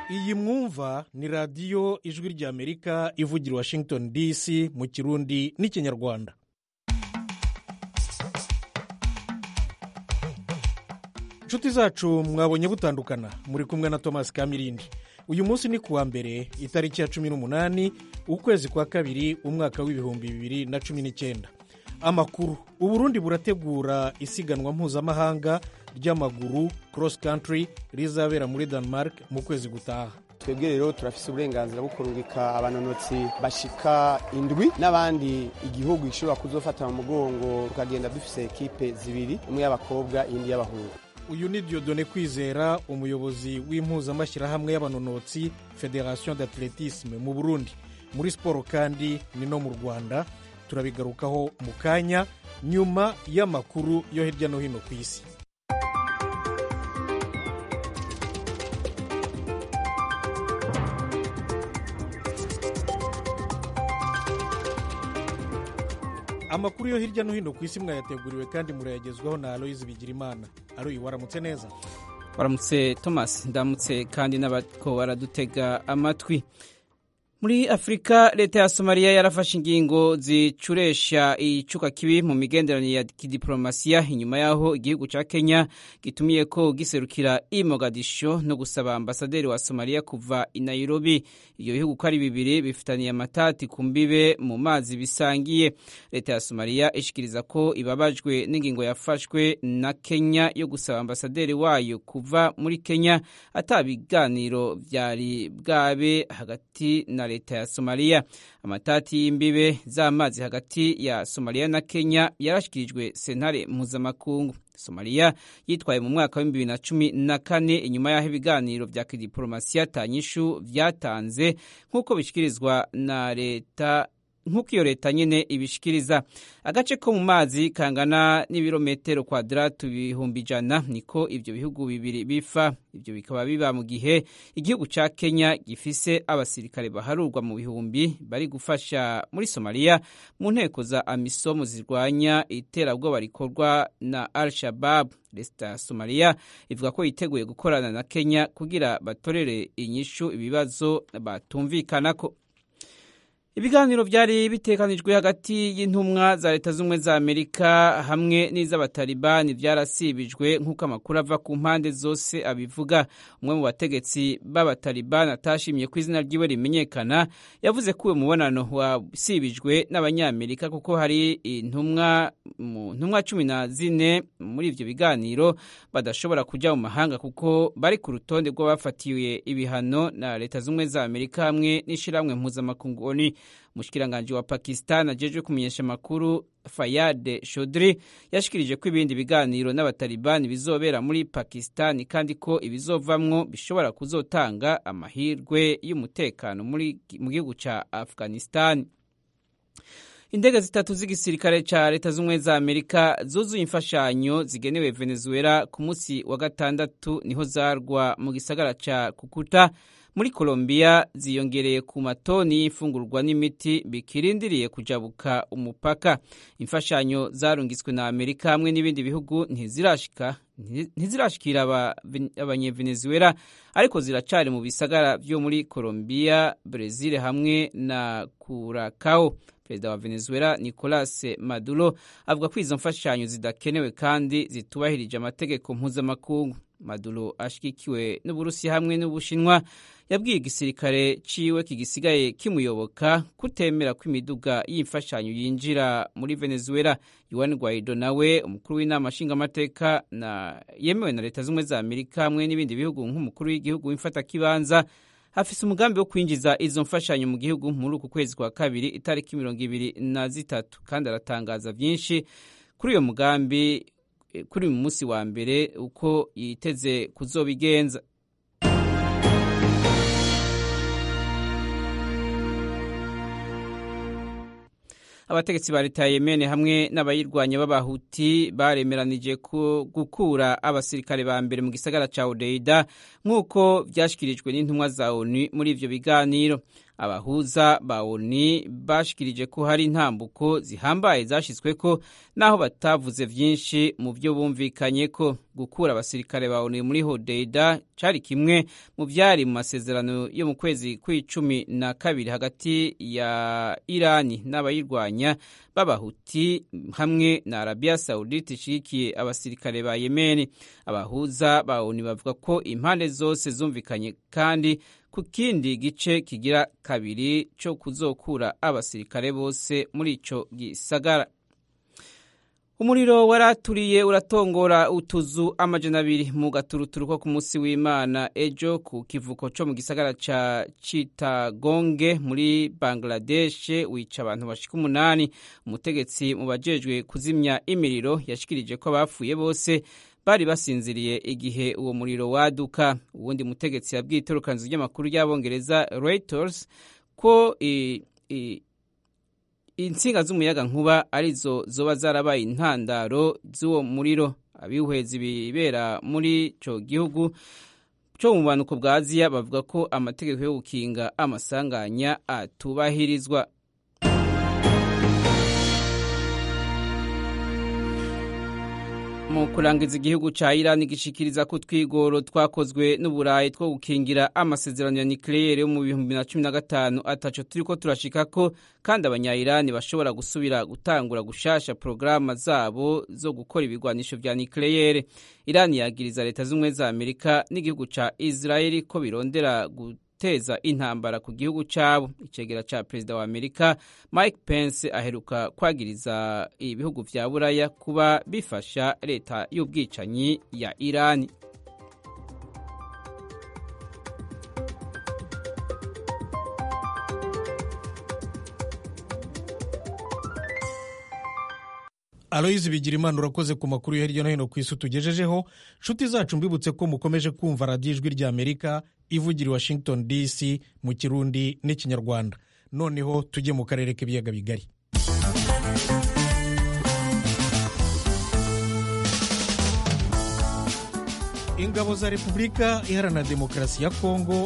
iyi mwumva ni radiyo ijwi ry'amerika ivugira washington dc mu kirundi n'ikinyarwanda inshuti zacu mwabonye butandukana muri kumwe na thomas kamirindi uyu munsi ni kuwa mbere itariki ya cumi n'umunani ukwezi kwa kabiri umwaka w'ibihumbi bibiri na cumi n'icyenda amakuru uburundi burategura isiganwa mpuzamahanga ry'amaguru cross country rizabera muri denmark mu kwezi gutaha twebwe rero turafise uburenganzira bwo kurungika abanonotsi bashika indwi n'abandi igihugu gishobora kuzofata mu mugongo tukagenda dufise ekipe zibiri imwe y'abakobwa iyindi y'abahungu uyu ni diodone kwizera umuyobozi w'impuzamashyirahamwe y'abanonotsi federation d'athletisme mu burundi muri siporo kandi ni no mu rwanda turabigarukaho mu kanya nyuma y'amakuru yo hirya no hino ku isi amakuru yo hirya no hino ku isi mwayateguriwe kandi murayagezwaho na aloyizi bigirimana aroyi waramutse neza waramutse thomas ndamutse kandi n'abako baradutega amatwi muri afurika leta ya somaliya yarafashe ingingo zicuresha icuka kibi mu migenderanire ya kidiporomasiya inyuma y'aho igihugu cya kenya gitumiye ko giserukira i mogadisho no gusaba ambasaderi wa somaliya kuva i nairobi ibyo bihugu uko ari bibiri bifitaniye amatati ku mbibe mu mazi bisangiye leta ya somaliya ishikiriza ko ibabajwe n'ingingo yafashwe na kenya yo gusaba ambasaderi wayo kuva muri kenya atabiganiro byari bwabe hagati na leta ya somaliya amatati y'imbibe z'amazi hagati ya somaliya na kenya yarashyikirijwe sentare mpuzamakungu somaliya yitwaye mu mwaka w'ibihumbi bibiri na cumi na kane inyuma y'aho ibiganiro bya kidiporomasiya tanyishu byatanze nk'uko bishyikirizwa na leta nk'uko iyo leta nyine ibishikiriza agace ko mu mazi kangana n'ibirometero kwadaratu ibihumbi ijana niko ibyo bihugu bibiri bifa ibyo bikaba biba mu gihe igihugu cya kenya gifise abasirikare baharurwa mu bihumbi bari gufasha muri somaliya mu nteko za amisomu zirwanya iterabwoba rikorwa na al shabab leta ya somaliya ivuga ko yiteguye gukorana na kenya kugira batorere inyishu ibibazo batumvikanako ibiganiro byari bitekanijwe hagati y'intumwa za leta z'ubumwe za amerika hamwe n'iz'abatalibani byarasibijwe nk'uko amakuru ava ku mpande zose abivuga umwe mu bategetsi b'abatalibani atashimye ko izina ryiwe rimenyekana yavuze ko uwo mubonano wasibijwe n'abanyamerika kuko hari intumwa mu ntumwa cumi na zine muri ibyo biganiro badashobora kujya mu mahanga kuko bari ku rutonde rw'abafatiwe ibihano na leta z'ubumwe za amerika hamwe n'ishyirahamwe mpuzamakungu oni umushikiranganji wa pakistan ajejwe kumenyesha amakuru fayade shodri yashikirije ko ibindi biganiro n'abatalibani bizobera muri pakistan kandi ko ibizovamwo bishobora kuzotanga amahirwe y'umutekano mu gihugu ca afghanistan indege zitatu z'igisirikare ca leta z'ubumwe za amerika zuzuye imfashanyo zigenewe venezuela ku munsi wa gatandatu niho zarwa mu gisagara ca kukuta muri Colombia ziyongereye ku matoni y'imfungurwa n'imiti bikirindiriye kujabuka umupaka imfashanyo zarungitswe na Amerika hamwe n'ibindi bihugu ntizirashika ntizirashikira abanyevenezuela ariko ziracari mu bisagara vyo muri Colombia Brazil hamwe na Curacao perezida wa venezuela nicolas maduro avuga ko izo mfashanyo zidakenewe kandi zitubahirije amategeko mpuzamakungu maduro ashyigikiwe n'uburusiya hamwe n'ubushinwa yabwiye igisirikare ciwe kigisigaye kimuyoboka kutemera ko imiduga y'imfashanyo yinjira muri venezuela yuan guaido nawe umukuru w'inama nshingamateka na yemewe na leta z'ubumwe za amerika hamwe n'ibindi bihugu nk'umukuru w'igihugu w'imfatakibanza hafise umugambi wo kwinjiza izo mfashanyo mu gihugu muri uku kwezi kwa kabiri itariki mirongo ibiri na zitatu kandi aratangaza byinshi kuri uyo mugambi kuri uyu munsi wa mbere uko yiteze kuzobigenza abategetsi ba leta ya yemene hamwe n'abayirwanya b'abahuti baremeranije gukura abasirikare ba mbere mu gisagara ca odeida nk'uko vyashikirijwe n'intumwa za onu muri ivyo biganiro abahuza ba oni bashikirije ko hari intambuko zihambaye zashyizweko naho batavuze byinshi mu byo bumvikanye ko gukura abasirikare ba oni muri hodeida cyari kimwe mu byari mu masezerano yo mu kwezi kw'icumi na kabiri hagati ya irani n'abayirwanya b'abahuti hamwe na arabiya sawudite ishigikiye abasirikare ba yemeni abahuza ba oni bavuga ko impande zose zumvikanye kandi ku kindi gice kigira kabiri cyo kuzokura abasirikare bose muri ico gisagara umuriro waraturiye uratongora utuzu amajana abiri mu gaturuturu ko ku munsi w'imana ejo ku kivuko cyo mu gisagara ca Chittagong muri Bangladesh wica abantu bashika umunani umutegetsi mu bajejwe kuzimya imiriro yashikirije ko abapfuye bose bari basinziriye igihe uwo muriro waduka uwundi mutegetsi yabwiye itorokanzu ry'amakuru y'abongereza Reuters ko i, i, insinga z'umuyaga nkuba arizo zoba zarabaye intandaro z'uwo muriro abihwezi bibera muri ico gihugu cyo mu bumanuko bwa aziya bavuga ko amategeko yo gukinga amasanganya atubahirizwa mu kurangiza igihugu ca Iran gishikiriza ko twigoro twakozwe n'uburayi two gukingira amasezerano ya nucleaire yo mu bihumbi na cumi na gatanu ataco turiko turashikako kandi abanya-Iran bashobora gusubira gutangura gushasha porogaramu zabo zo gukora ibigwanisho vya nucleaire Iran yagiriza leta z'ubumwe za Amerika n'igihugu ca Israeli ko birondera guteza intambara ku gihugu cyabo icegera ca perezida wa Amerika Mike Pence aheruka kwagiriza ibihugu vya Buraya kuba bifasha leta y'ubwicanyi ya Irani aloyizi bigira imana urakoze ku makuru yo hirya no hino ku isi tugejejeho nshuti zacu mbibutse ko mukomeje kumva radiyo ijwi rya amerika ivugira i washington dc mu kirundi n'ikinyarwanda noneho tujye mu karere k'ibiyaga bigari ingabo za repubulika iharanira demokarasi ya kongo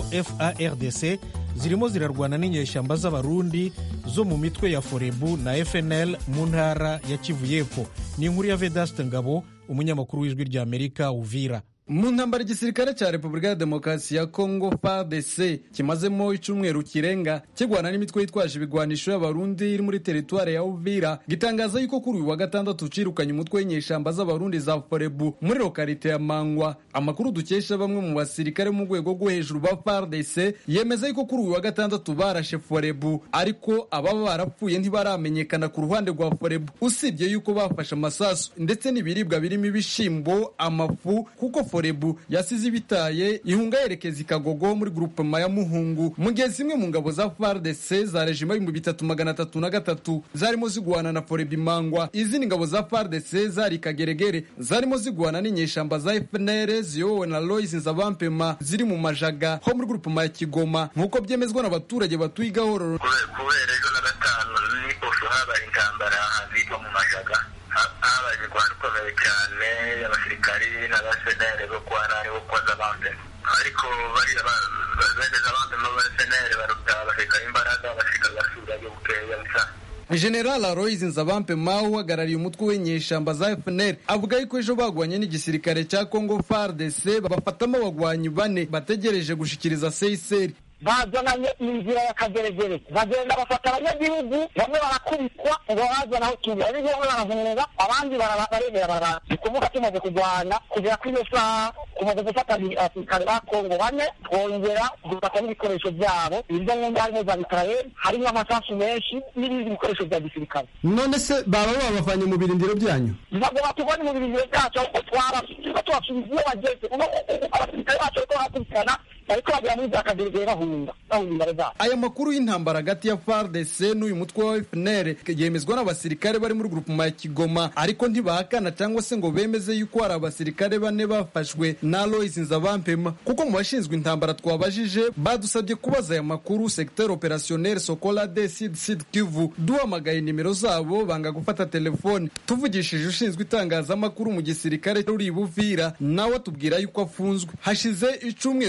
fardc zirimo zirarwana n'inyeshyamba z'abarundi zo mu mitwe ya forebu na fnl mu ntara ya kivu y'epfo ni inkuru ya vedaste ngabo umunyamakuru w'ijwi rya amerika uvira mu ntambara igisirikare cya repubulika ya demokarasi ya kongo fardc kimazemo icyumweru kirenga kirwana n'imitwe yitwaje ibigwanisho y'abarundi iri muri teritwari ya uvira gitangaza yuko kuri uyu wa gatandatu cirukanye umutwe w'inyeshamba z'abarundi za forebu muri lokarite ya mangwa amakuru dukesha bamwe mu basirikare mu rwego rwo hejuru ba fardc yemeza yuko kuri uyu wa gatandatu barashe forebu ariko ababa barapfuye ntibaramenyekana ku ruhande rwa forebu usibye yuko bafashe amasasu ndetse n'ibiribwa birimo ibishimbo amafu kuko forebu yasize ibitaye ihunga yerekeza ikagogo muri grupema ya muhungu mu gihe zimwe mu ngabo za fardc za rejima y'ibihumbi bitatu magana atatu na gatatu zarimo ziguhana na forebu imangwa izindi ngabo za fardc zari ikageregere zarimo ziguhana n'inyeshamba za fnr ziyobowe na lois nzabampema ziri mu majaga ho muri grupema ya kigoma nk'uko byemezwa n'abaturage batuye igahororo kubera ejo na gatanu n'iposho habaye intambara ahitwa mu majaga habaye imirwano ikomeye cyane y'abasirikari n'abasenere bo kwa nani bo kwa zabambe ariko bariya bene zabambe n'abasenere baruta abasirikari imbaraga abasirikari basura yo bukeya bisa general aloys nzabampe mawe uhagarariye umutwe w'inyeshamba za fnr avuga yuko ejo bagwanye n'igisirikare cya congo fardc bafatamo abagwanyi bane bategereje gushikiriza seiseri bazananye inzira ya kageregere bagenda bafata abanyagihugu bamwe barakubitwa ngo bazana aho turi ari bamwe barahunga abandi barebera barara ni kuvuga tumaze kurwana kugera kuri iyo saha tumaze gufata abasirikare ba kongo bane twongera dufata n'ibikoresho byabo ibyo ngomba harimo za mikarayeri harimo amasasu menshi n'ibindi bikoresho bya gisirikare none se baba babavanye mu birindiro byanyu ntabwo batubonye mu birindiro byacu ahubwo twaba tubasubiza iyo bageze abasirikare bacu bariko barakurikirana bariko bagera muri za kageregere bahunga bahunga imbere zabo aya makuru y'intambara hagati ya fardc n'uyu mutwe wa fnr yemezwa n'abasirikare bari muri grupema ya kigoma ariko ntibahakana cyangwa se ngo bemeze yuko hari abasirikare bane bafashwe na lois nzabampema kuko mu bashinzwe intambara twabajije badusabye kubaza aya makuru secteur opérationnel sokola de sid sid kivu duhamagaye nimero zabo banga gufata telefone tuvugishije ushinzwe itangazamakuru mu gisirikare uri buvira nawe atubwira yuko afunzwe hashize icumweru kirenga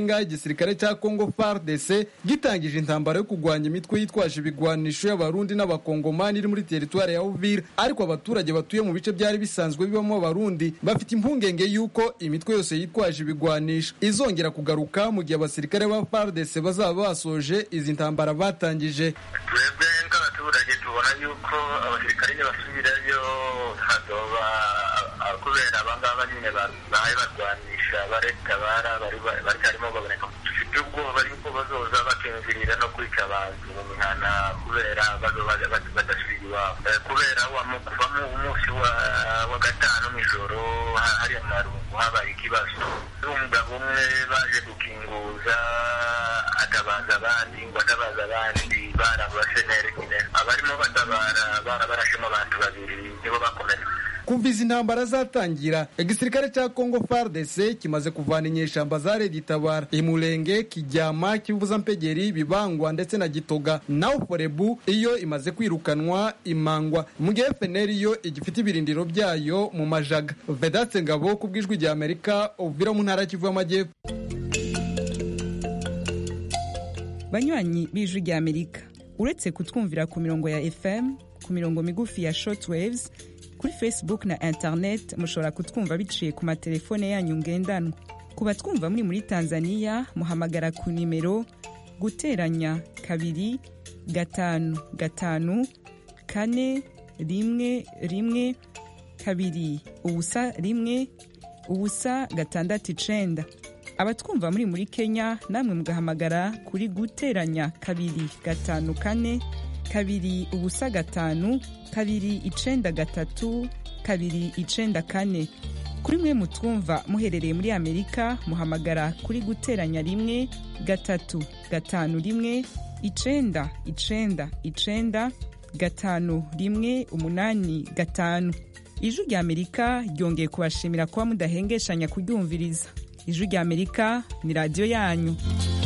kirenga igisirikare cya congo fardc gitangije intambara yo kurwanya imitwe yitwaje ibigwanisho y'abarundi n'abakongomani iri muri teritwari ya uvira ariko abaturage batuye mu bice byari bisanzwe bibamo abarundi bafite impungenge y'uko imitwe yose yitwaje ibigwanisho izongera kugaruka mu gihe abasirikare ba fardc bazaba basoje izi ntambara batangije twebwe nk'abaturage tubona yuko abasirikare nibasubirayo hazoba kubera abangaba nyine bahaye barwanisha baretabara baracyarimo baboneka dufite ubwoba yuko bazoza bakinjirira no kwica abantu mu mihana kubera bazoba badasubira iwabo kubera kuva mu munsi wa gatanu mw'ijoro hari amarungu habaye ikibazo umugabo umwe baje gukinguza atabaza abandi ngo atabaza abandi barabasenere nyine abarimo batabara barabarashemo abantu babiri nibo bakomeza kuva izi ntambara zatangira igisirikare cya congo fardc kimaze kuvana inyeshamba za redi tabara imurenge kijyama kivuza mpegeri bibangwa ndetse na gitoga naho forebu iyo imaze kwirukanwa imangwa mu gihe fnr yo igifite ibirindiro byayo mu majaga vedatse ngabo ku bw'ijwi rya amerika uvira mu ntara kivu y'amajyepfo banywanyi b'ijwi rya amerika uretse kutwumvira ku mirongo ya fm ku mirongo migufi ya shortwaves kuri facebook na internet mushobora kutwumva biciye ku matelefone yanyu ngendanwa ku batwumva muri muri tanzania muhamagara ku nimero guteranya kabiri gatanu gatanu kane rimwe rimwe kabiri ubusa rimwe ubusa gatandatu icenda abatwumva muri muri kenya namwe mugahamagara kuri guteranya kabiri gatanu kane kabiri ubusa gatanu kabiri icenda gatatu kabiri icenda kane kuri mwe mutwumva muherereye muri amerika muhamagara kuri guteranya rimwe gatatu gatanu rimwe icenda icenda icenda gatanu rimwe umunani gatanu ijwi rya amerika ryongeye kubashimira kuba mudahengeshanya kuryumviriza ijwi rya amerika ni radiyo yanyu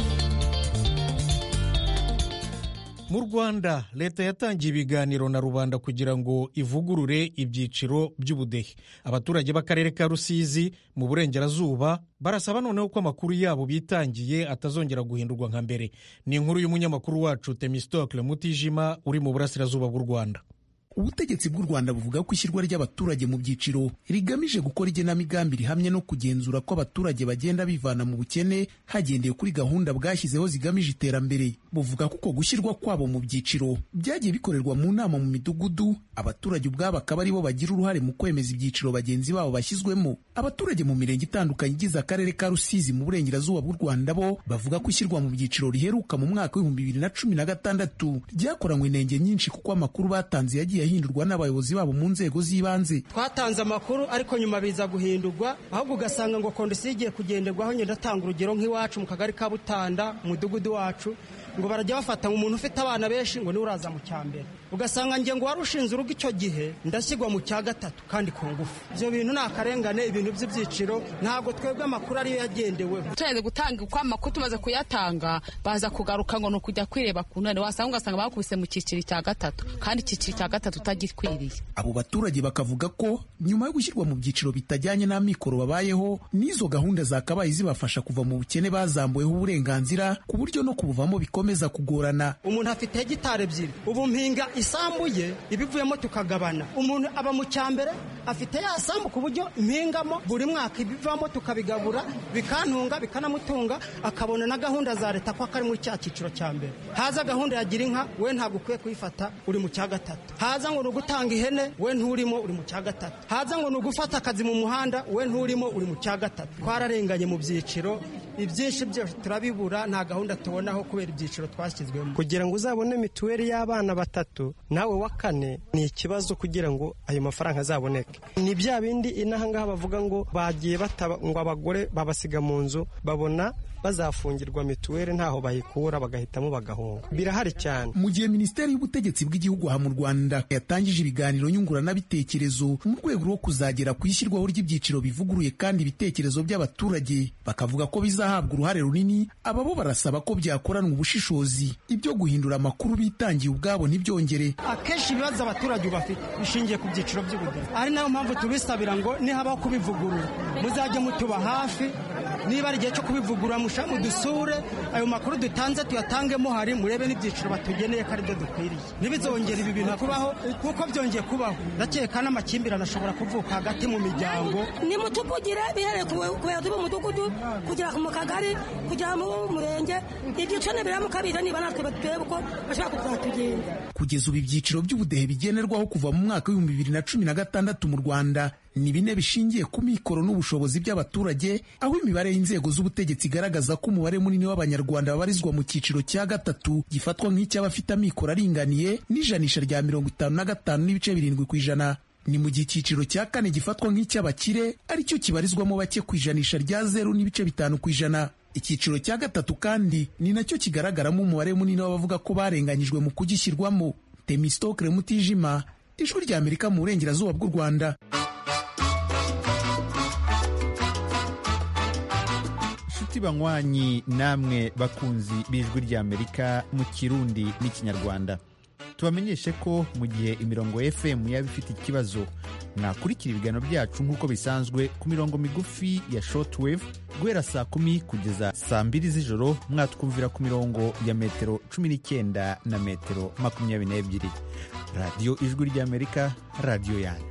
mu rwanda leta yatangiye ibiganiro na rubanda kugira ngo ivugurure ibyiciro by'ubudehe abaturage b'akarere ka rusizi mu burengerazuba barasaba noneho ko amakuru yabo bitangiye atazongera guhindurwa nka mbere ni inkuru y'umunyamakuru wacu temistokle mutijima uri mu burasirazuba bw'u rwanda ubutegetsi bw'u rwanda buvuga ko ishyirwa ry'abaturage mu byiciro rigamije gukora igenamigambi rihamye no kugenzura ko abaturage bagenda bivana mu bukene hagendewe kuri gahunda bwashyizeho zigamije iterambere buvuga ko uko gushyirwa kwabo mu byiciro byagiye bikorerwa mu nama mu midugudu abaturage ubwabo akaba aribo bagira uruhare mu kwemeza ibyiciro bagenzi babo bashyizwemo abaturage mu mirenge itandukanye igize akarere ka rusizi mu burengerazuba bw'u rwanda bo bavuga ko ishyirwa mu byiciro riheruka mu mwaka w'ibihumbi bibiri na cumi na gatandatu ryakoranywe inenge nyinshi kuko amakuru batanze yagiye ahindurwa n'abayobozi babo mu nzego z'ibanze twatanze amakuru ariko nyuma biza guhindurwa ahubwo ugasanga ngo kondisiyo igiye kugenderwaho ngenda atanga urugero nk'iwacu mu kagari ka butanda mu mudugudu wacu ngo barajya bafata umuntu ufite abana benshi ngo niwe uraza mu cya mbere ugasanga nge ngo wari ushinze urugo icyo gihe ndashyirwa mu cya gatatu kandi ku ngufu ibyo bintu ni akarengane ibintu by'ibyiciro ntabwo twebwe amakuru ariyo yagendeweho tumaze gutanga uko amakuru tumaze kuyatanga baza kugaruka ngo ni ukujya kwireba ku ntare wasanga ugasanga bakubise mu cyiciro cya gatatu kandi icyiciro cya gatatu utagikwiriye abo baturage bakavuga ko nyuma yo gushyirwa mu byiciro bitajyanye n'amikoro babayeho n'izo gahunda zakabaye zibafasha kuva mu bukene bazambuweho uburenganzira ku buryo no kubuvamo bikomeza kugorana umuntu afite hegitari ebyiri ubu mpinga isambu ye ibivuyemo tukagabana umuntu aba mu cyambere afite ya sambu ku buryo mpingamo buri mwaka ibivamo tukabigabura bikantunga bikanamutunga akabona na gahunda za leta ko akari muri cya cyiciro cya mbere haza gahunda ya gira inka we ntabwo ukwiye kuyifata uri mu cya gatatu haza ngo ni ugutanga ihene we nturimo uri mu cya gatatu haza ngo ni ugufata akazi mu muhanda we nturimo uri mu cya gatatu twararenganye mu byiciro ibyinshi byose turabibura nta gahunda tubonaho kubera ibyiciro twashyizwemo kugira ngo uzabone mituweli y'abana batatu nawe wa kane ni ikibazo kugira ngo ayo mafaranga azaboneke ni bya bindi inahangaha bavuga ngo bagiye bataba ngo abagore babasiga mu nzu babona bazafungirwa mituweli ntaho bayikura bagahitamo bagahunga birahari cyane mu gihe minisiteri y'ubutegetsi bw'igihugu aha mu rwanda yatangije ibiganiro nyunguranabitekerezo mu rwego rwo kuzagera ku ishyirwaho ry'ibyiciro bivuguruye kandi ibitekerezo by'abaturage bakavuga ko bizahabwa uruhare runini aba bo barasaba ko byakoranwa ubushishozi ibyo guhindura amakuru bitangiye ubwabo ntibyongere akenshi ibibazo abaturage bafite bishingiye ku byiciro by'ubudehe ari nayo mpamvu tubisabira ngo nihabaho kubivugurura muzajye mutuba hafi niba ari igihe cyo kubivugurura mushamu dusure ayo makuru dutanze tuyatangemo hari murebe n'ibyiciro batugeneye ko aribyo dukwiriye ntibizongere ibi bintu kubaho kuko byongeye kubaho ndakeka n'amakimbirane ashobora kuvuka hagati mu miryango nimutuvugire bihereye ku bayobozi b'umudugudu kugera mu kagari kugera mu murenge ibyiciro nibiramuka bize niba natwe turebe uko bashobora kuzatugenda kugeza ubu ibyiciro by'ubudehe bigenerwaho kuva mu mwaka w'ibihumbi bibiri na cumi na gatandatu mu rwanda ni bine bishingiye ku mikoro n'ubushobozi by'abaturage aho imibare y'inzego z'ubutegetsi igaragaza ko umubare munini w'abanyarwanda babarizwa mu cyiciro cya gatatu gifatwa nk'icy'abafite amikoro aringaniye n'ijanisha rya mirongo itanu na gatanu n'ibice birindwi ku ijana ni mu gihe icyiciro cya kane gifatwa nk'icy'abakire aricyo kibarizwamo bake ku ijanisha rya zeru n'ibice bitanu ku ijana icyiciro cya gatatu kandi ni nacyo kigaragaramo umubare munini w'abavuga ko barenganyijwe mu kugishyirwamo temistokre mutijima ijwi ry'amerika mu burengerazuba bw'u rwanda inshuti banywanyi namwe bakunzi b'ijwi ry'amerika mu kirundi n'ikinyarwanda tubamenyeshe ko mu gihe imirongo fm yaba ifite ikibazo mwakurikira ibiganiro byacu nk'uko bisanzwe ku mirongo migufi ya shortwave guhera saa kumi kugeza saa mbiri z'ijoro mwatwumvira ku mirongo ya metero cumi n'icyenda na metero makumyabiri n'ebyiri radiyo ijwi ry'amerika radiyo yanyu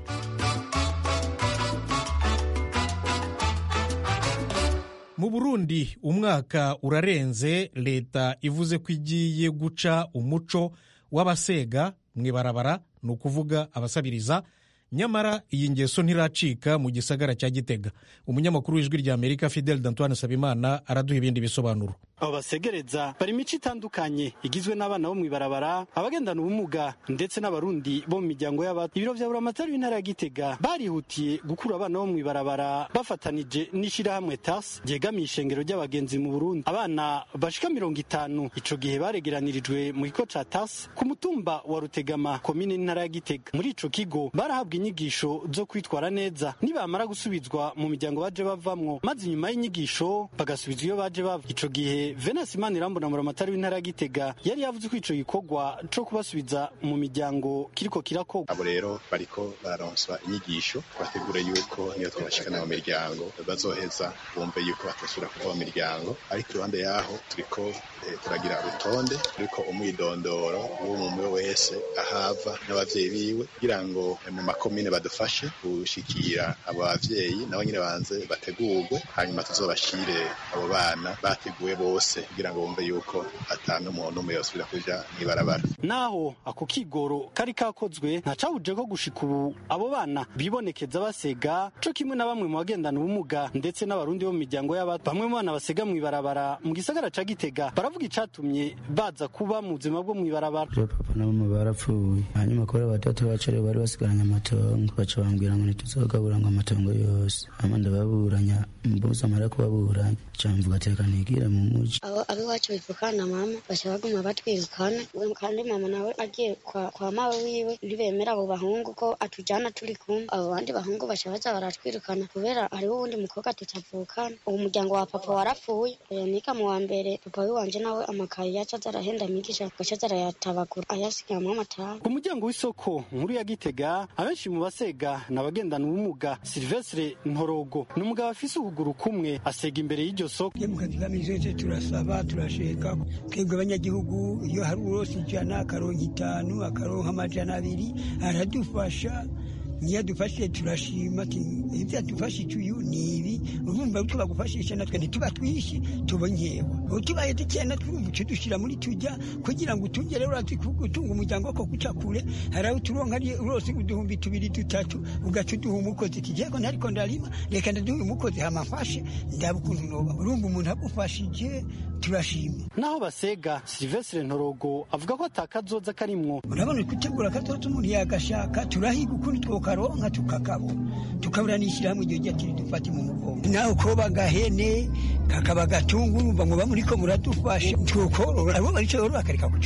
mu burundi umwaka urarenze leta ivuze ko igiye guca umuco w'abasega mu ibarabara ni ukuvuga abasabiriza nyamara iyi ngeso ntiracika mu gisagara cya gitega umunyamakuru w'ijwi ry'amerika fidel dantoine sabimana araduha ibindi bisobanuro abo basegereza bari imico itandukanye igizwe n'abana bo mu ibarabara abagendana ubumuga ndetse n'abarundi bo mu miryango y'abato ibiro vya buramatari w'intara ya gitega barihutiye gukura abana bo mu ibarabara bafatanije n'ishirahamwe tas ryegamiye ishengero ry'abagenzi mu burundi abana bashika mirongo itanu ico gihe baregeranirijwe mu kigo ca tas ku mutumba wa rutegama komine n'intara ya gitega muri ico kigo barahabwa inyigisho zo kwitwara neza nibamara gusubizwa mu miryango baje bavamwo maze inyuma y'inyigisho bagasubizwa iyo baje bava ico gihe venasi imana irambona muramatari w'intara ya gitega yari yavuze ko ico gikorwa co kubasubiza mu miryango kiriko kirakorwa abo rero bariko bararonswa inyigisho bategure yuko niyo twabashikana mu miryango bazoheza bumve yuko batasubira kuva mu miryango ariko iruhande yaho turiko eh, turagira urutonde ruriko umwidondoro w'umwe wese ahava n'abavyeyi biwe kugira ngo eh, mu makomine badufashe gushikira abo bavyeyi nabo nyine banze bategurwe hanyuma tuzobashire abo bana bateguwe bose bose kugira ngo bumve yuko atanu umuntu umwe yosubira kuja mw'ibarabara naho ako kigoro kari kakozwe ntacabuje ko gushika ubu abo bana bibonekeza basega co kimwe na bamwe mu bagendana ubumuga ndetse n'abarundi bo mu miryango y'abato bamwe mu bana basega mw'ibarabara mu gisagara ca gitega baravuga icatumye baza kuba mu buzima bwo mw'ibarabara papa na mama barapfuye hanyuma kuri batatu bacu rero bari basigaranye amatongo baca bambwira ngo ntituzogabura ngo amatongo yose hama ndababuranya mbuze amara kubaburanya ca mvuga teka nigire mu muji abo abiwacu bivukana mama baca baguma batwirukana kandi mama nawe agiye kwa, kwa mawe wiwe ntibemera abo bahungu ko atujana turi kumwe abo bandi bahungu baca baza baratwirukana kubera hariho uwundi mukobwa tutavukana uwo muryango wa papa warapfuye niga mu wa mbere papa wiwanje nawe amakaye yaca aza arahenda migisha agaca aza arayatabagura ayasigamwo amataha ku muryango w'isoko nkuru ya gitega abenshi mu basega ni abagendana ubumuga silvestre ntorogo ni umugabo afise ukuguru kumwe asega imbere y'iryo soko tugamije turasaba turasheka twebwe abanyagihugu iyo hari urose ijana akaronka itanu akaronka amajana abiri aradufasha niyo adufashije turashima ibyo adufashije uyu ni ibi urumva uko bagufashisha natwe ntituba twishi tubonyewe utubaye dukeya natwe urumva uco dushyira muri tujya kugira ngo utugere urazi gutunga umuryango ko guca kure hari aho turonka ari urose uduhumbi tubiri dutatu ugaca uduha umukozi kijeko ntariko ndarima reka ndaduha umukozi hamafashe ndaba ukuntu noba urumva umuntu agufashije turashima naho basega silvestre ntorogo avuga ko atakazoza karimwo urabona gutegura akazoza umuntu yagashaka turahiga ukundi twokaronka tukakabona tukaburanishyira hamwe igihe ati dufate mu mugongo nawe koba agahene kakaba gatunga urumva ngo bamuriko muradufashe twokorora abo barico rero bakareka kucorora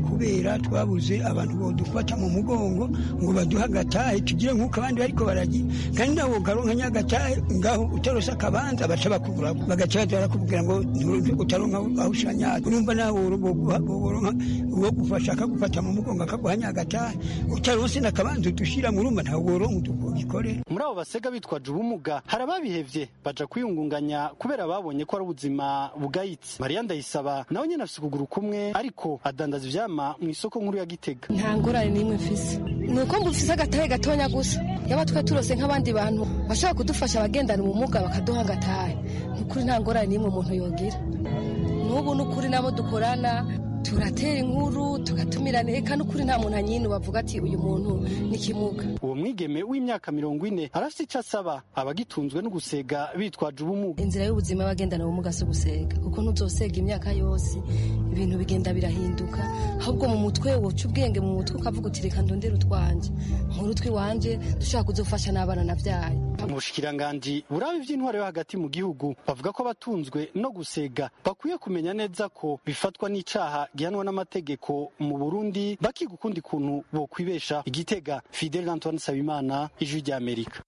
kubera twabuze abantu bodufata mu mugongo ngo baduhe agatahe tugire nk'uko abandi bariko baragira kandi nawe ukaronka nyagatahe ngaho utarose akabanza baca bakubura bagaca baza barakubwira ngo utaronka aho ushanya urumva nawe woronka uwo gufasha akagufata mu mugongo akaguha nyagatahe utaronse n'akabanza udushira mu rumba ntawe woronka udukorera muri abo basega bitwaje ubumuga hari ababihevye baja kwiyungunganya kubera babonye ko ari ubuzima bugayitse mariya ndayisaba nawe nyene afise ukuguru kumwe ariko adandaza ivyama mu isoko nkuru ya gitega nta ngorane n'imwe mfise ni uko mbufise agatahe gatonya gusa yaba twe turose nk'abandi bantu bashobora kudufasha abagendana ubumuga bakaduha agatahe ni ukuri nta ngorane n'imwe umuntu yogira n'ubu ni ukuri nabo dukorana turatera inkuru tugatumirana eka n'ukuri nta muntu anyine bavuga ati uyu muntu ni kimuga uwo mwigeme w'imyaka mirongo ine arafite icyo asaba abagitunzwe no gusega bitwaje ubumuga inzira y'ubuzima y'abagendana ubumuga si ugusega kuko ntuzosega imyaka yose ibintu bigenda birahinduka ahubwo mu mutwe woca ubwenge mu mutwe ukavuga uti reka ndondere utwanjye nkuru tw'iwanje dushobora kuzufasha n'abana nabyaye mu bushikiranganji buraba iby'intwaro yo hagati mu gihugu bavuga ko abatunzwe no gusega bakwiye kumenya neza ko bifatwa n'icaha gihanwa n'amategeko mu burundi bakiga ukundi kuntu bokwibesha igitega fidel antoine sabimana ijwi ry'amerika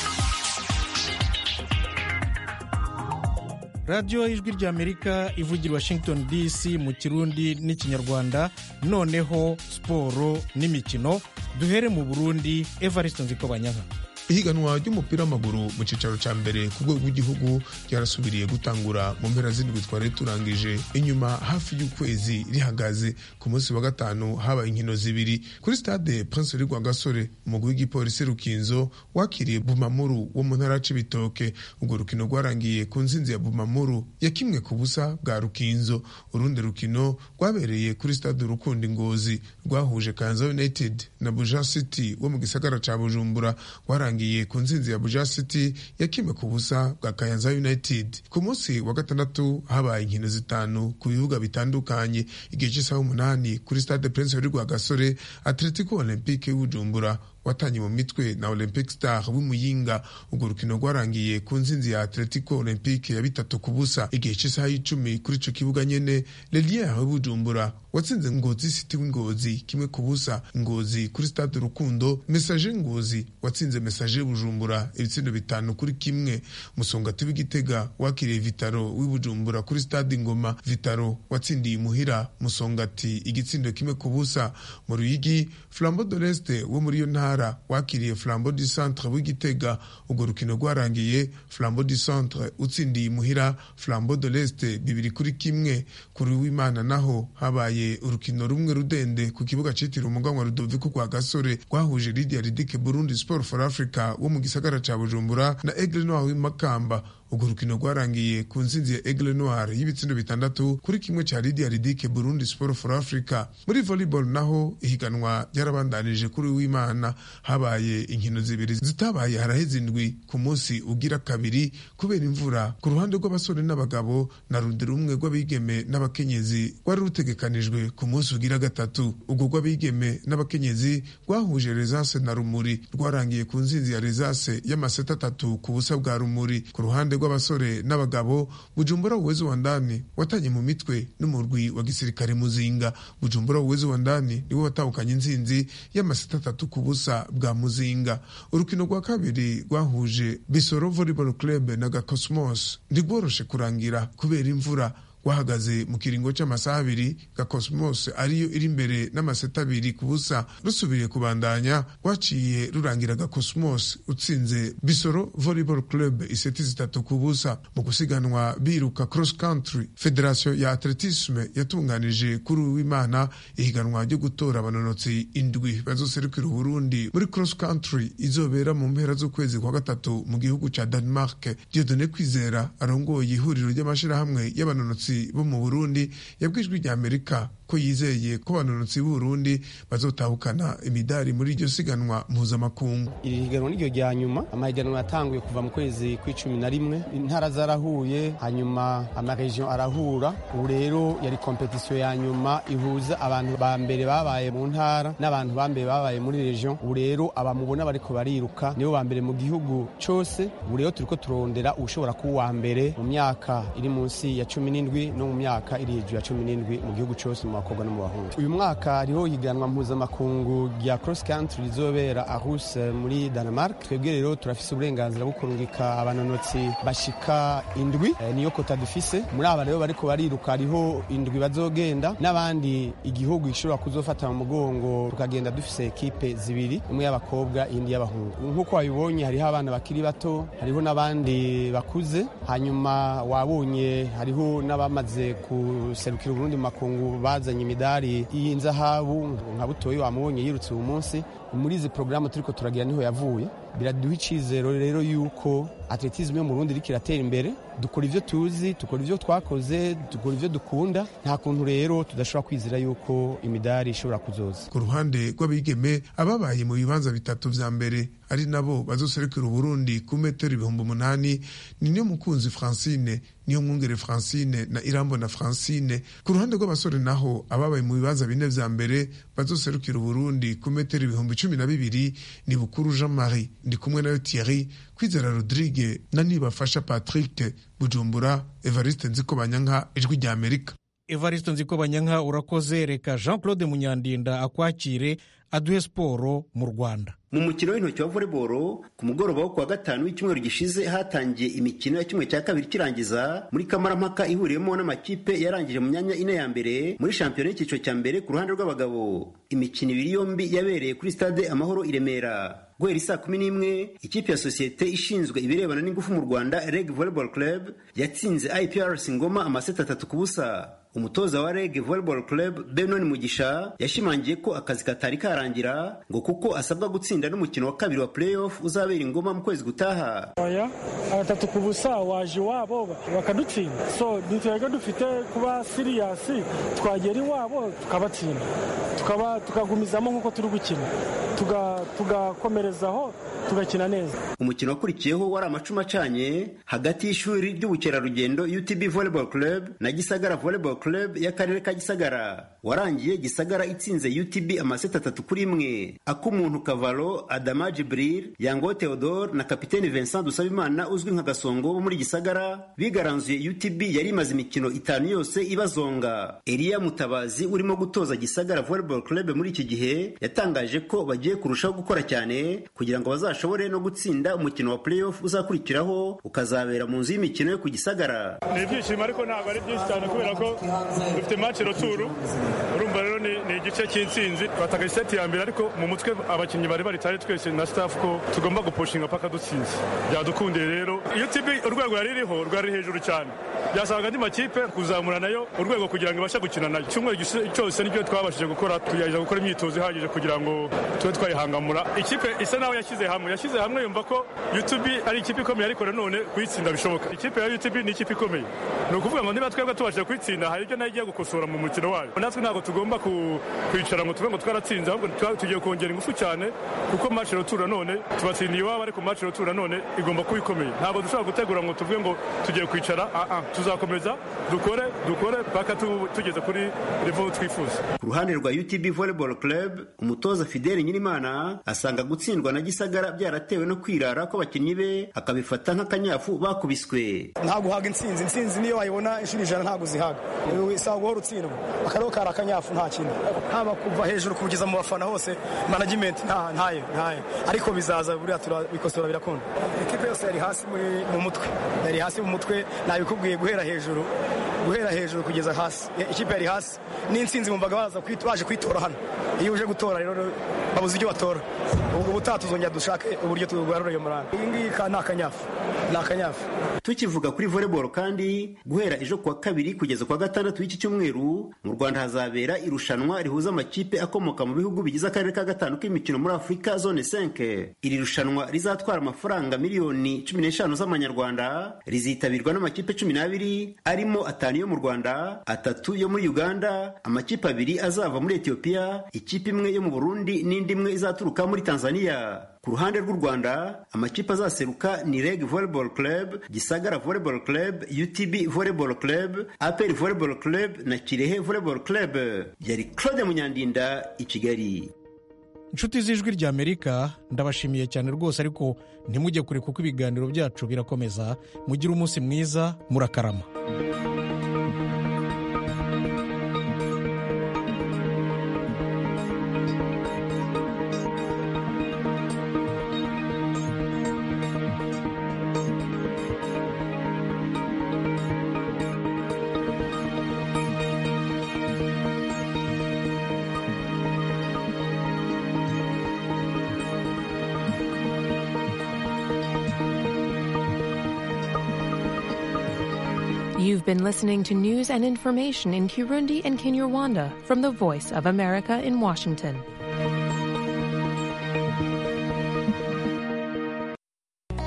radiyo ijwi ry'amerika ivugira washington dc mu kirundi n'ikinyarwanda noneho siporo n'imikino duhere mu burundi evariste nzikobanyanka ihiganwa ry'umupira w'amaguru mu cyicaro cya mbere ku rwego rw'igihugu ryarasubiriye gutangura mu mpera z'indwi twari turangije inyuma hafi y'ukwezi rihagaze ku munsi wa gatanu habaye inkino zibiri kuri stade prince rwa gasore umugwi w'igipolisi rukinzo wakiriye bumamuru wo mu ntara c'ibitoke urwo rukino rwarangiye ku nsinzi ya bumamuru ya kimwe ku busa bwa rukinzo urundi rukino rwabereye kuri stade urukundo ingozi rwahuje kanza united na buja city wo mu gisagara ca bujumbura rwarangiye yarangiye ku nsinzi ya Buja City ya kimwe ku busa bwa Kayanza United ku munsi wa gatandatu habaye inkino zitanu ku bibuga bitandukanye igihe cy'isaha umunani kuri Stade Prince Rwa Gasore Atletico Olympique y'Ubujumbura watanye mu mitwe na Olympic Star w'Imuyinga urwo rukino rwarangiye ku nsinzi ya Atletico Olympique ya bitatu ku busa igihe cy'isaha y'icumi kuri ico kibuga nyene Lelier w'Ubujumbura watsinze Ngozi City w'Ingozi kimwe ku busa Ngozi kuri Stade Rukundo Message Ngozi watsinze Message Bujumbura ibitsindo bitanu kuri kimwe Musongati w'Igitega wakiriye Vitaro w'Ibujumbura kuri Stade Ngoma Vitaro watsindiye imuhira Musongati igitsindo kimwe ku busa mu Ruyigi Flambeau de l'Est wo muri yo ntara wakiriye Flambeau du Centre w'Igitega urwo rukino rwarangiye Flambeau du Centre utsindiye imuhira Flambeau de l'Est bibiri kuri kimwe kuri w'Imana naho habaye urukino rumwe rudende ku kibuga citiriwe umuganwa Rudoviko kwa Gasore rwahuje Lydia Ridike Burundi Sport for Africa wo mu gisagara ca Bujumbura na Aigle Noir w'imakamba urwo rukino rwarangiye ku nsinzi ya Aigle Noir y'ibitsindo bitandatu kuri kimwe ca Lydia Ridike Burundi Sport for Africa muri volleyball naho ihiganwa ryarabandanije kuri w'Imana habaye inkino zibiri zitabaye haraheze indwi ku munsi ugira kabiri kubera imvura ku ruhande rw'abasore n'abagabo na rundi rumwe rw'abigeme n'abakenyezi rwari rutegekanijwe ku munsi ugira gatatu ubwo rw'abigeme n'abakenyezi rwahuje Resase na Rumuri rwarangiye ku nsinzi ya Resase y'amaseta atatu ku busa bwa Rumuri ku ruhande rw'abasore n'abagabo Bujumbura uwezo wa ndani watanye mu mitwe n'umurwi wa gisirikare Muzinga Bujumbura uwezo wa ndani niwe watahukanye intsinzi y'amaseta atatu ku busa bwa Muzinga urukino rwa kabiri rwahuje Bisoro Volleyball Club na Gakosmos ntigworoshe kurangira kubera imvura rwahagaze mu kiringo cy'amasaha abiri gakosmos ariyo iri imbere n'amaseta abiri ku busa rusubiriye kubandanya rwaciye rurangira gakosmos utsinze bisoro volleyball club iseti zitatu ku busa mu gusiganwa biruka cross country federasiyo ya atletisme yatunganije kuri uwimana ihiganwa ryo gutora abanonotsi indwi bazoserukira uburundi muri cross country izobera mu mpera z'ukwezi kwa gatatu mu gihugu ca denmark diodone kwizera arongoye ihuriro ry'amashirahamwe y'abanonotsi bo mu Burundi yabwijwe rya Amerika ko yizeye ko abanonotsi b'Uburundi bazotahukana imidari muri iryo siganwa mpuzamakungu iri higanwa niryo rya nyuma amahiganwa yatanguye kuva mu kwezi kw'icumi na rimwe intara zarahuye hanyuma amaregion arahura ubu rero yari kompetisiyo ya nyuma ihuza abantu ba mbere babaye mu ntara n'abantu ba mbere babaye muri region ubu rero abamubona bariko bariruka nibo ba mbere mu gihugu cose ubu rero turiko turondera ushobora kuba uwa mbere mu myaka iri munsi ya cumi n'indwi no mu myaka iri hejuru ya cumi n'indwi mu gihugu cose mu bakobwa no mu bahungu uyu mwaka hariho higanwa mpuzamakungu rya cross country rizobera arus muri Denmark twebwe rero turafise uburenganzira bwo kurungika abanonotsi bashika indwi e, niyo kota dufise muri aba rero bariko bariruka hariho indwi bazogenda n'abandi igihugu gishobora kuzofata mu mugongo tukagenda dufise ekipe zibiri imwe y'abakobwa iyindi y'abahungu nk'uko wabibonye hariho abana bakiri bato hariho n'abandi bakuze hanyuma wabonye hariho n'abamaze guserukira uburundi mu makungu bazanye imidari y'inzahabu nka butoyi wamubonye yirutse uyu munsi muri izi porogaramu turiko turagira niho yavuye biraduha icizero rero yuko atletisme yo mu Burundi iriko iratera imbere dukora ivyo tuzi dukora ivyo twakoze dukora ivyo dukunda nta kuntu rero tudashobora kwizera yuko imidari ishobora kuzoza ku ruhande rw'abigeme ababaye mu bibanza bitatu vya mbere ari nabo bazoserukira uburundi ku metero ibihumbi umunani ni niyo mukunzi francine niyo mwungere francine na irambo na francine ku ruhande rw'abasore naho ababaye mu bibanza bine vya mbere bazoserukira uburundi ku metero ibihumbi cumi na bibiri ni bukuru jean marie ndi kumwe nayo thierry kwizera rodrigue na nibafasha patrick bujumbura evariste nziko banyanka ijwi rya amerika evariste nziko banyanka urakoze reka jean claude munyandinda akwakire aduhe siporo mu rwanda mu mukino w'intoki wa volleyball ku mugoroba wo kuwa gatanu w'icyumweru gishize hatangiye imikino ya kimwe cya kabiri kirangiza muri kamarampaka ihuriyemo n'amakipe yarangije mu myanya ine ya mbere muri shampiyona y'icyiciro cya mbere ku ruhande rw'abagabo imikino ibiri yombi yabereye kuri stade amahoro i remera guhera saa kumi n'imwe ikipe ya sosiyete ishinzwe ibirebana n'ingufu mu rwanda reg volleyball club yatsinze iprc ngoma amaseti atatu ku busa umutoza wa reg volleyball club benon mugisha yashimangiye ko akazi katari karangira ngo kuko asabwa gutsinda n'umukino wa kabiri wa playoff uzabera ingoma mu kwezi gutaha oya abatatu ku busa waje iwabo bakadutsinda so ntitwebwe dufite kuba siriyasi twagera iwabo tukabatsinda tukaba tukagumizamo nk'uko turi gukina tugakomerezaho tugakina neza umukino wakurikiyeho wari amacuma acanye hagati y'ishuri ry'ubukerarugendo utb volleyball club na gisagara volleyball club y'akarere ka gisagara warangiye gisagara itsinze utb amaseti atatu kuri imwe ak'umuntu kavalo adama jibril yango theodore na kapiteni vincent dusabimana uzwi nka gasongo bo muri gisagara bigaranzuye utb yari imaze imikino itanu yose ibazonga eliya mutabazi urimo gutoza gisagara volleyball club muri iki gihe yatangaje ko bagiye kurushaho gukora cyane kugira ngo bazashobore no gutsinda umukino wa playoff uzakurikiraho ukazabera mu nzu y'imikino yo ku gisagara ni ibyishimo ariko ntabwo ari byinshi cyane kubera ko dufite match roturu urumva rero ni igice cy'intsinzi twataka iseti ya mbere ariko mu mutwe abakinnyi bari bari tari twese na staff ko tugomba gupushinga paka dutsinze byadukundiye rero iyo tibi urwego yari iriho rwari hejuru cyane byasanga andi makipe kuzamura nayo urwego kugira ngo ibashe gukina nayo icyumweru cyose nibyo twabashije gukora tugerageza gukora imyitozo ihagije kugira ngo tube twayihangamura ikipe isa naho yashyize hamwe yashyize hamwe yumva ko UTB ari ikipe ikomeye ariko nanone kuyitsinda bishoboka ikipe ya UTB ni ikipe ikomeye ni ukuvuga ngo niba twebwe tubashije kuyitsinda hari ibyo nayo igiye gukosora mu mukino wayo natwe ntabwo tugomba kwicara ngo tuve ngo twaratsinze ahubwo tugiye kongera ingufu cyane kuko match rotura none tubatsindiye iwabo ariko match rotura none igomba kuba ikomeye ntabwo dushobora gutegura ngo tuvuge ngo tugiye kwicara tuzakomeza dukore dukore paka tugeze kuri level twifuza ku ruhande rwa UTB volleyball club umutoza Fidel Nyirimana asanga gutsindwa na Gisagara byaratewe no kwirara kw'abakinnyi be akabifata nk'akanyafu bakubiswe nta guhaga intsinzi intsinzi niyo wayibona inshuro ijana ntabwo zihaga isaba guhora utsindwa akariho kari akanyafu nta kintu haba kuva hejuru kugeza mu bafana hose management ntayo ntayo ariko bizaza buriya turabikosora birakunda ekipe yose yari hasi mu mutwe yari hasi mu mutwe nabikubwiye guhera hejuru guhera hejuru kugeza hasi ikipe yari hasi n'intsinzi bumvaga baza baje kwitora hano iyo uje gutora rero babuze ibyo batora ubwo butaha tuzongera dushake uburyo tugarura iyo muranga iyi ngiyi ni akanyafu ni akanyafu tukivuga kuri volleyball kandi guhera ejo kuwa kabiri kugeza kuwa gatandatu w'iki cyumweru mu rwanda hazabera irushanwa rihuza amakipe akomoka mu bihugu bigize akarere ka gatanu k'imikino muri afurika zone 5 iri rushanwa rizatwara amafaranga miliyoni cumi n'eshanu z'amanyarwanda rizitabirwa n'amakipe cumi n'abiri arimo atanu yo mu rwanda atatu yo muri uganda amakipe abiri azava muri etiyopiya ikipe imwe yo mu burundi n'indi imwe izaturuka muri tanzania ku ruhande rw'u rwanda amakipe azaseruka ni reg volleyball club gisagara volleyball club utb volleyball club apr volleyball club na kirehe volleyball club yari claude munyandinda i kigali inshuti z'ijwi ry'amerika ndabashimiye cyane rwose ariko ntimujye kure kuko ibiganiro byacu birakomeza mugire umunsi mwiza murakarama You've been listening to news and information in Kirundi and Kinyarwanda from the Voice of America in Washington.